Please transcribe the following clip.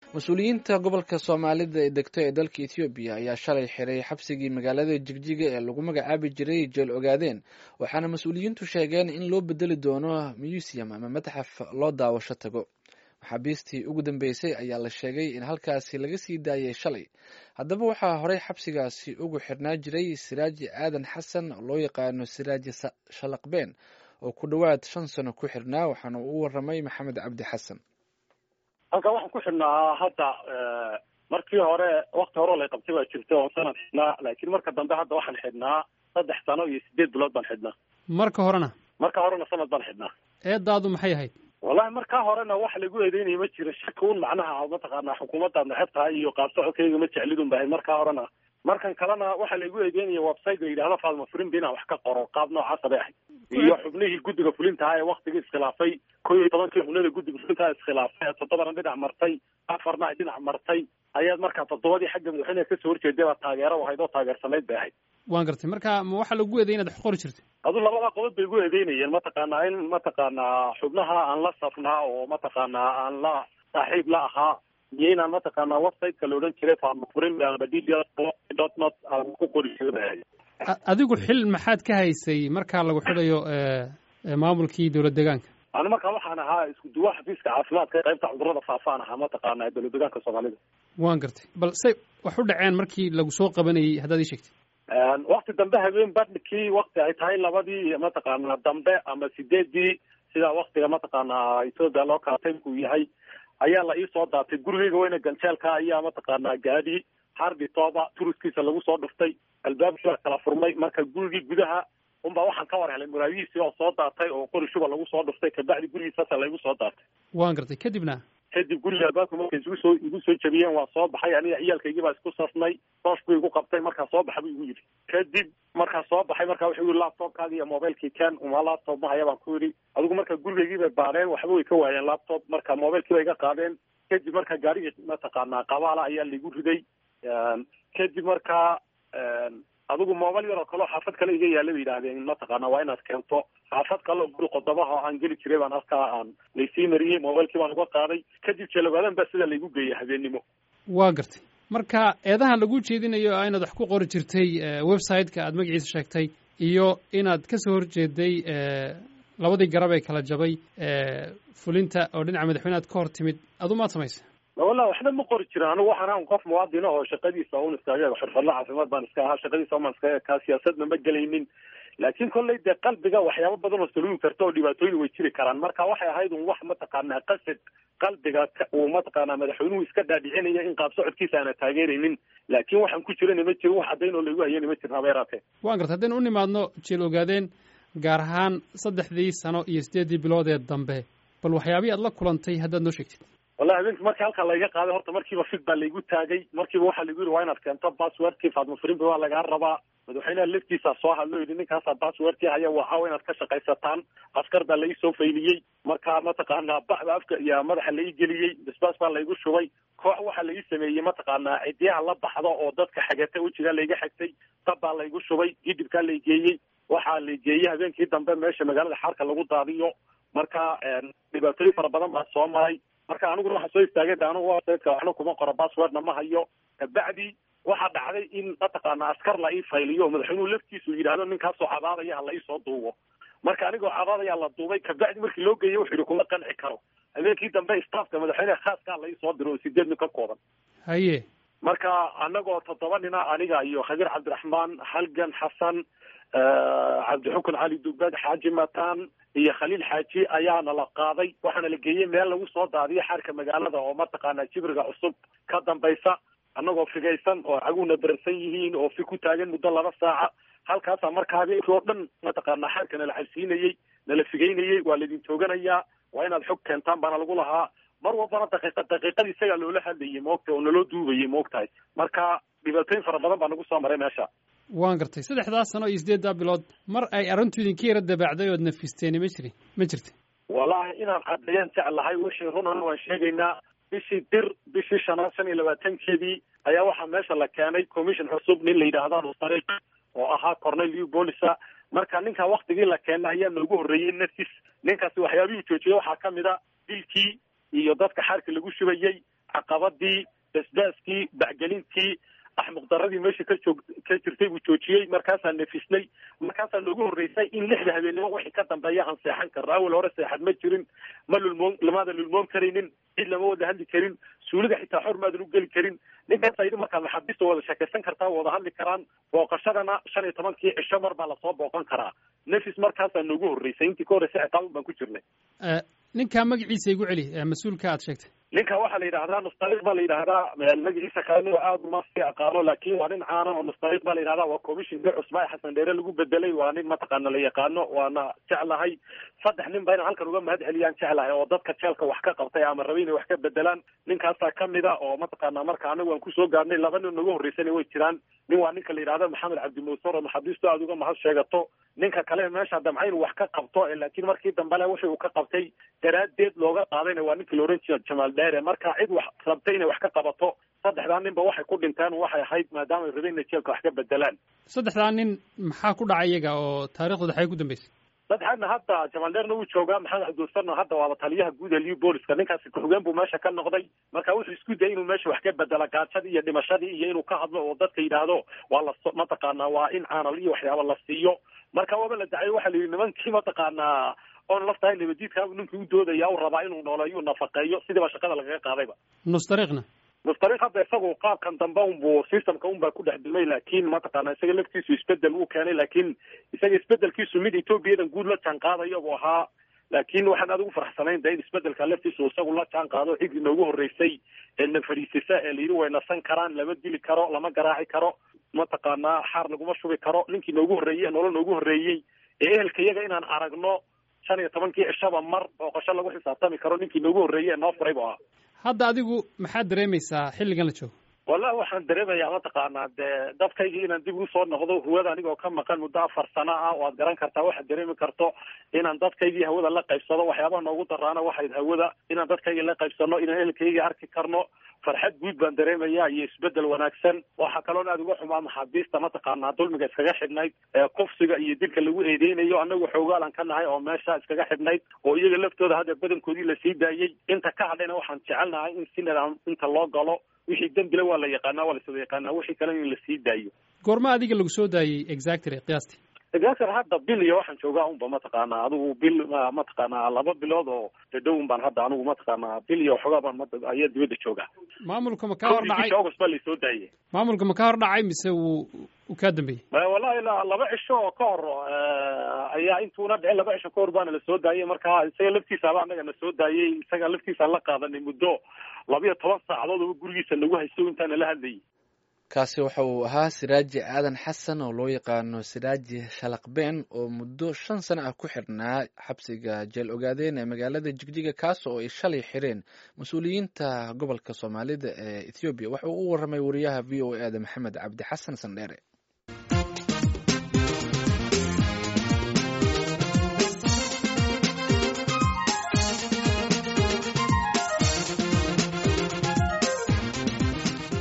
mas-uuliyiinta gobolka soomaalida ee degto ee dalka ethoobiya ayaa shalay xiray xabsigii magaalada jigjiga ee lagu magacaabi jiray jeel ogaadeen waxaana mas-uuliyiintu sheegeen in loo bedeli doono museum ama matxaf loo daawasho tago maxaabiistii ugu dambeysay ayaa la sheegay in halkaasi laga sii daayay shalay haddaba waxaa horey xabsigaasi ugu xirnaa jiray siraaji aadan xasan oo loo yaqaano siraaji shalaqbeen oo ku dhowaad shan sano ku xirnaa waxaana uu waramay maxamed cabdi xasan halkan waxaan ku xidhnaa hadda markii hore wakti hore lay qabtay baa jirta oo sanad xidhnaa laakiin marka dambe hadda waxaan xidhnaa saddex sano iyo sideed bilood baan xidhnaa marka horena marka horena sanad baan xidhnaa eedaadu maxay ahayd wallahi markaa horena wax lagu eedeynaya ma jiro shaki un macnaha mataqaanaa xukuumaddaad neceb tahay iyo qaabsocodkayga ma jeclidun bahay markaa horena markan kalena waxaa laigu eedeynaya website la yidhahdo faadma furinba inaan wax ka qoro qaab noocaasa bay ahayd iyo xubnihii guddiga fulintaha ee waktigii iskhilaafay ko iyo tobankii xubnada guddiga fulintaha iskhilaafay ee toddobana dhinac martay afarna ay dhinac martay ayaad markaa toddobadii xagga madaxweyneha kasoo horjeeday baa taageero ahayd oo taageersanayd bay ahayd waan gartay marka ma waxaa lagu eeday inaad wax qori jirtay adu labada qodob bay igu eedeynayeen mataqaanaa in mataqaanaa xubnaha aan la safnaa oo mataqaanaa aan la saaxiib la ahaa iyo inaan mataqaanaa websiteka la odhan jiray faamafurin aba d dot not aan ku qori jiray adigu xil maxaad ka haysay markaa lagu xidhayo maamulkii dowlad deegaanka ani markaa waxaan ahaa isku duwa xafiiska caafimaadka qaybta cudurrada faafaan ahaa mataqaanaa dowlad deegaanka soomaalida waan gartay bal say wax u dhaceen markii lagu soo qabanayay haddaad ii sheegtay wakti dambe habeen badhkii wakti ay tahay labadii mataqaanaa dambe ama sideedii sidaa waktiga mataqaanaa ethoopia loo kala taymku yahay ayaa la iisoo daatay gurigeyga weyne ganjeelka ayaa mataqaanaa gaadhi hardi tooba turuskiisa lagu soo dhuftay albaabkii baa kala furmay marka gurigii gudaha unbaa waxaan ka war helay muraayihiisii oo soo daatay oo qori shuba lagu soo dhuftay kabacdi gurigiisasa laygu soo daatay waan gartay kadibna kadib guriga albaabka markay igu soo igu soo jabiyeen waa soo baxay aniga ciyaalkaygii baa isku safnay soosh buu igu qabtay markaa soo baxa buu igu yidhi kadib markaa soo baxay markaa wuxuu yidhi laptopkaagi iyo mobilekii ken uma laptop mahaya baan ku yidhi adigu marka gurigaygii bay baadheen waxba way ka waayeen laptop marka mobilkii bay iga qaadeen kadib marka gaarigii mataqaanaa qabaala ayaa laigu riday kadib markaa adigu mobil yaroo kaleo xaafad kale iga yaalla bay yidhaahdeen mataqaana waa inaad keento xaafad kale oo guri qodobaha oo aan geli jiray baan halkaa aan laysii mariyey mobilkii baan uga qaaday kadib jeelogaadan baa sidaa laygu geeyay habeennimo waa gartay marka eedahan lagu jeedinayo a inaad wax ku qori jirtay website-ka aad magaciisa sheegtay iyo inaad kasoo horjeeday labadii garab ee kala jabay fulinta oo dhinaca madaxweyne aad ka hor timid adu maad samaysa wallah waxba ma qori jirin anigu waxaan ahan qof muwaadina oo shaqadiisa un iskaga xirfadla caafimaad baan iska ahaa shaqadiisa umaan iskaga ekaa siyaasadna ma gelaynin laakiin kollay dee qalbiga waxyaabo badan oo salugi karta oo dhibaatooyin way jiri karaan marka waxay ahayd un wax mataqaanaa qasad qalbiga uu mataqaanaa madaxweynuhu iska dhaadhicinaya in qaab socodkiisa aana taageeraynin laakiin waxaan ku jirana ma jirin wax caddayn oo laygu hayana ma jirin haba yaraatee waan gartay haddaynu u nimaadno jeel ogaadeen gaar ahaan saddexdii sano iyo sideeddii bilood ee dambe bal waxyaabihii aad la kulantay haddaad noo sheegtid wallahi habeenki markii halkaa layga qaaday horta markiiba fig baa laygu taagay markiiba waxaa lagu yidhi waa inaad keento passwordkii faadma furinba waa lagaa rabaa madaxweynaha laftiisa soo hadlo yidhi ninkaasaa passwordkii haya waxaa inaad ka shaqaysataan askar baa lai soo fayliyey marka mataqaanaa bacda afka iyo madaxa lai geliyey basbaas baa laygu shubay koox waxaa lai sameeyey mataqaanaa cidiyaha la baxdo oo dadka xagata wejigaa layga xagtay tab baa laygu shubay gidibkaa lay geeyey waxaa lay geeyey habeenkii dambe meesha magaalada xaarka lagu daadiyo marka dhibaatooyin fara badan baa soo maray marka aniguna waxaa soo istaagay de anigu websiteka waxna kuma qoro passwordna ma hayo kabacdi waxaa dhacday in mataqaana askar la ii fayliyo oo madaxweynuhu laftiisu yidhaahdo ninkaasoo cabaadaya ha la ii soo duubo marka anigoo cabaadayaa la duubay kabacdi markii loo geeyey wuxuu yidhi kuma qanci karo habeenkii dambe staafka madaxweyneha khaaska la ii soo diro oo sideed nin ka kooban haye marka anagoo toddoba nina aniga iyo khabiir cabdiraxmaan halgan xasan cabdixukun cali dubad xaaji mataan iyo khaliil xaaji ayaana la qaaday waxaana la geeyey meel lagu soo daadiyo xaarka magaalada oo mataqaanaa jibriga cusub ka dambaysa annagoo figaysan oo caguna beransan yihiin oo fi ku taagan muddo laba saaca halkaasaa marka habeenkii oo dhan mataqaanaa xaarka nala cabsiinayey nala figaynayey waa laydin tooganayaa waa inaad xog keentaan baana lagu lahaa mar walbana daqiiqa daqiiqadii isagaa loola hadlayay moogta oo naloo duubayay moogtahay marka dhibaatooyin fara badan baa nagu soo maray meesha waan gartay saddexdaas sano iyo sideeddaa bilood mar ay arrintu idinka yara dabaacday ood nafisteeni ma jirin ma jirta wallahi inaan caddeeyaan jeclahay wixii runana waan sheegaynaa bishii dir bishii shanaad shan iyo labaatankeedii ayaa waxaa meesha la keenay commission cusub nin la yidhaahda nusariq oo ahaa corneliu bolisa marka ninkaa waktigii la keenay ayaa noogu horreeyey nafis ninkaasi waxyaabihii joojiyey waxaa ka mid a dilkii iyo dadka xaarka lagu shubayey caqabadii basbaaskii bacgelintii axmuqdaradii meesha ka joog ka jirtay buu joojiyey markaasaan nafisnay markaasaa noogu horreysay in lixda habeenimo wixii ka dambeeya aan seexan karno awal hore seexad ma jirin ma lulmoon lamaadan lulmoon karaynin cid lama wada hadli karin suulida xitaa xor maadan u geli karin ninkaasa yidhi markaa maxaabiista wada sheekaysan kartaa wada hadli karaan booqashadana shan iyo tobankii cisho mar baa lasoo booqan karaa nafis markaasaa noogu horreysay intii ka horreysay ciqaabun baan ku jirnay ninkaa magaciisa igu celi mas-uulka aad sheegtay ninka waxaa la yidhahdaa nustariq baa la yidhahdaa magaciisa kalena aada uma sii aqaano laakin waa nin caana oo nustariq baa la yidhahdaa waa commissionka cusbaa xasan dheere lagu bedelay waa nin mataqaana la yaqaano waana jeclahay saddex nin ba inaan halkan uga mahad celiyaan jeclahay oo dadka jeelka wax ka qabtay ama rabay inay wax ka bedelaan ninkaasaa kamid a oo mataqaana marka anagu aan kusoo gaarnay laba nin nagu horreysana way jiraan nin waa ninka la yidhahda maxamed cabdimuusar oo maxaabiistu aada uga mahad sheegato ninka kale meesha damca inuu wax ka qabto laakiin markii dambele wixii uu ka qabtay daraaddeed looga qaadayna waa ninkii la ohan jira jamaal dheere marka cid wax rabtay inay wax ka qabato saddexdaa ninba waxay ku dhinteen waxay ahayd maadaama ay rabeen inay jeelka wax ka bedelaan saddexdaa nin maxaa ku dhacay iyaga oo taariikhdooda xagay ku dambeysay saddexaadna hadda jamaal dheerna wuu joogaa maxamed cabdiwasarna hadda waaba taliyaha guud ee liu booliska ninkaasi ku-xigeen buu meesha ka noqday marka wuxuu isku dayay inuu meesha wax ka bedela gaajadii iyo dhimashadii iyo inuu ka hadlo oo dadka yidhaahdo waa la mataqaanaa waa in caanal iyo waxyaaba la siiyo marka waaba la dacay waxaa la yidhi nimankii mataqaanaa oon laftahay nabadiidkaabu ninkii u doodaya u rabaa inuu nooleeyo nafaqeeyo sidiiba shaqada lagaga qaadayba nustariiqna nustariiq hadda isagu qaabkan dambe unbu systemka unbaa ku dhex dumay laakiin mataqaana isaga laftiisu isbedel uu keenay laakiin isaga isbedelkiisu mid ethoobiyadan guud la jaan qaadayo buu ahaa laakiin waxaan aad ugu faraxsanayn da in isbedelka laftiisu isagu la jaan qaado ciddii noogu horreysay ee na fadhiisisa ee layidhi way nasan karaan lama dili karo lama garaaci karo mataqaanaa xaar laguma shubi karo ninkii noogu horreeyey ee nolol noogu horreeyey ee ehelka iyaga inaan aragno shan iyo tobankii cishaba mar booqasho lagu xisaabtami karo ninkii noogu horreeyey ee noo furay bu ahaa hadda adigu maxaad dareemaysaa xilligan la joogo wallahi waxaan dareemayaa mataqaanaa dee dadkaygii inaan dib ugu soo noqdo hawada anigoo ka maqan muddo afar sano ah waad garan kartaa waxaad dareemi karto inaan dadkaygii hawada la qaybsado waxyaabaha noogu daraana waxayd hawada inaan dadkaygii la qaybsano inaan ehelkaygii arki karno farxad guud baan dareemayaa iyo isbedel wanaagsan waxaa kaloon aada uga xumaa maxaabiista mataqaanaa dulmiga iskaga xidhnayd ee kufsiga iyo dilka lagu eedeynayo anagu xoogaalan ka nahay oo meesha iskaga xidhnayd oo iyaga laftooda hadda badankoodii lasii daayey inta ka hadhayna waxaan jecelnahay in si nidaam inta loo galo wixii dembile waa la yaqaanaa waa laswada yaqaanaa wixii kale in lasii daayo goorma adiga lagu soo daayey exactly qiyaastii exactly hadda bil iyo waxaan joogaa unba mataqaanaa adigu bil mataqaanaa laba bilood oo dhadhown baan hadda anigu mataqaanaa bil iyo waxoogaa baan ayaa dibadda joogaa maamulka ma ka hor dhacay august baa laysoo daayey maamulka ma ka hor dhacay mise wuu uu kaa dambeeyey wallahi la laba cisho oo ka hor ayaa intuuna dhicin laba cisho ka hor baana la soo daayey marka isaga laftiisaaba anaga na soo daayey isaga laftiisaan la qaadanay muddo labiyo toban saacadood oo gurigiisa nagu haysto intaana la hadlayay kaasi waxa uu ahaa siraaji aadan xasan oo loo yaqaano siraaji shalaqbeen oo muddo shan sano ah ku xirnaa xabsiga jeel ogaadeen ee magaalada jigjiga kaas oo ay shalay xireen mas-uuliyiinta gobolka soomaalida ee ethoobiya waxa uu u warramay wariyaha v o e da maxamed cabdi xasan sandheere